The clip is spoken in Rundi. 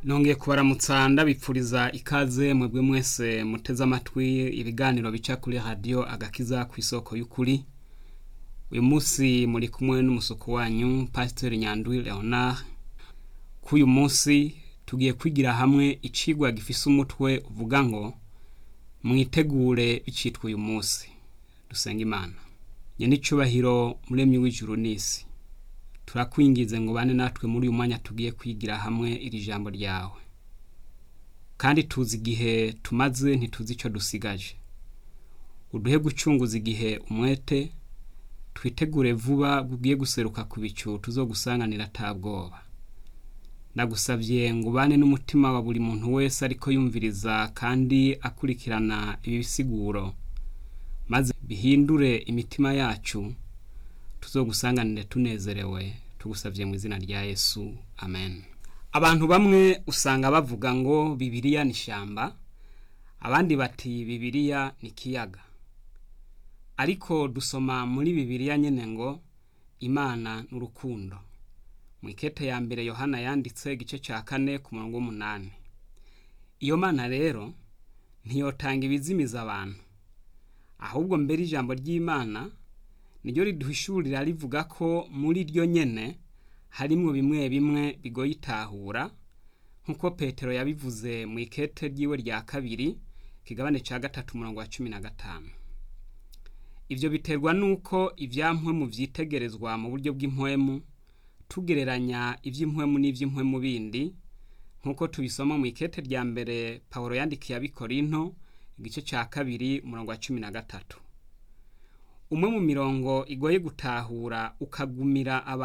nongeye kubaramutsa ndabipfuriza ikaze mwebwe mwese muteze amatwi ibiganiro bica kuri radiyo agakiza ku isoko y'ukuri uyu munsi muri kumwe n'umusuku wanyu pasiteri nyandwi leonard k'uyu munsi tugiye kwigira hamwe icigwa gifise umutwe uvuga ngo mwitegure bicitwa uyu munsi dusenga imana nyenicubahiro muremyi w'ijuru n'isi turakwingize ngo bane natwe muri uyu mwanya tugiye kwigira hamwe iri jambo ryawe kandi tuzi igihe tumaze ntituzi icyo dusigaje uduhe gucunguza igihe umwete twitegure vuba bugiye guseruka ku bicu tuzogusanganira atabwoba ndagusabye ngo ubane n'umutima wa buri muntu wese ariko yumviriza kandi akurikirana ibi bisiguro maze bihindure imitima yacu tuzogusanganire tunezerewe tugusabye mu izina rya yesu amen abantu bamwe usanga bavuga ngo bibiriya ni ishyamba abandi bati bibiriya ni ikiyaga ariko dusoma muri bibiriya nyine ngo imana ni urukundo mu ikete ya mbere yohana yanditse igice cya kane ku murongo w'umunani iyo mana rero ntiyotanga ibizimiza abantu ahubwo mbere ijambo ry'imana niryo riduhishurira rivuga ko muri ryo nyene harimwo bimwe bimwe bigoye itahura nk'uko petero yabivuze mu ikete ryiwe rya kabiri kigabane cya gatatu umurongo wa cumi na gatanu ibyo biterwa n'uko ibyampwemu byitegerezwa mu buryo bw'impwemu tugereranya iby'impwemu n'iby'impwemu bindi nk'uko tubisoma mu ikete rya mbere paul yandikiye abikorinto igice cya kabiri umurongo wa cumi na gatatu umwe mu mirongo igoye gutahura ukagumira abantu